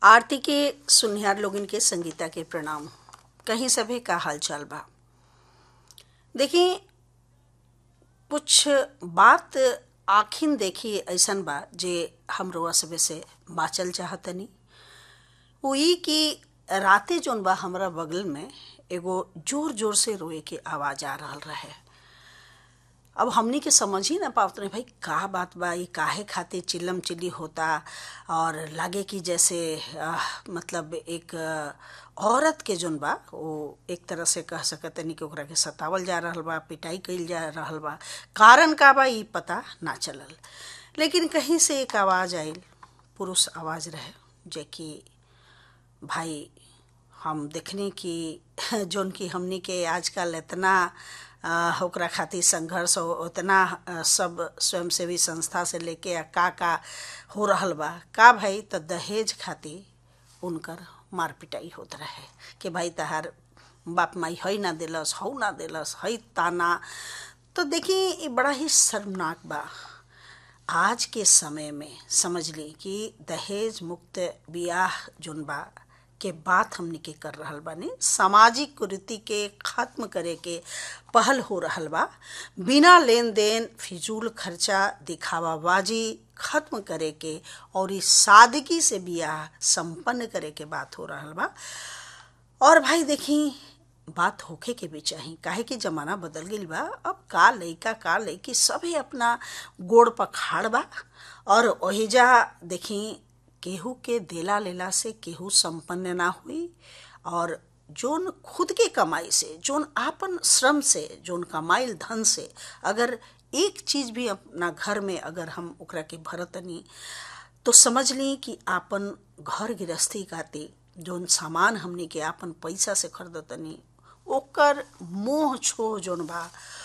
आरती के सुनिहार लोगन के संगीता के प्रणाम कहीं सभी का हाल चाल बा देखी कुछ बात आखिन देखी ऐसन बा जे हम रोआ सबे से बाचल चाहतनी वो ई कि राते जोन बा हमरा बगल में एगो जोर जोर से रोए के आवाज आ रहल रहे अब हमनी के समझ ही ना पावत रहे भाई का बात बा ये काहे खातिर चिल्लम चिल्ली होता और लागे कि जैसे आ, मतलब एक आ, औरत के जोन बा वो एक तरह से कह सकतनी कि ओकरा के सतावल जा रहल बा पिटाई कइल जा रहल बा कारण का बा ई पता ना चलल लेकिन कहीं से एक आवाज आइल पुरुष आवाज रहे जे कि भाई हम देखनी कि जोन कि हमनी के आजकल इतना आ, ओकरा खातिर संघर्ष हो उतना आ, सब स्वयंसेवी संस्था से लेके आ का का हो रहल बा का भाई तो दहेज खातिर उनकर मार पिटाई होत रहे कि भाई तहार बाप माई हई ना दिलस हऊ ना दिलस हई ताना तो देखी ये बड़ा ही शर्मनाक बा आज के समय में समझ ली कि दहेज मुक्त बियाह जोन बा के बात हमनी के कर रहल बानी सामाजिक कुरीति के खत्म करे के पहल हो रहल बा बिना लेन देन फिजूल खर्चा दिखावाबाजी खत्म करे के और इस सादगी से बियाह संपन्न करे के बात हो रहल बा और भाई देखी बात होखे के भी चाही काहे कि जमाना बदल गईल बा अब का लइका का लइकी सभे अपना गोड़ पर खाड़ बा और ओहिजा देखी केहू के देला लेला से केहू संपन्न ना हुई और जोन खुद के कमाई से जोन आपन श्रम से जोन कमाइल धन से अगर एक चीज भी अपना घर में अगर हम ओकरा के भरतनी तो समझ ली कि आपन घर गृहस्थी खातिर जोन सामान हमनी के आपन पैसा से खरीदतनी ओकर मोह छोह जोन बा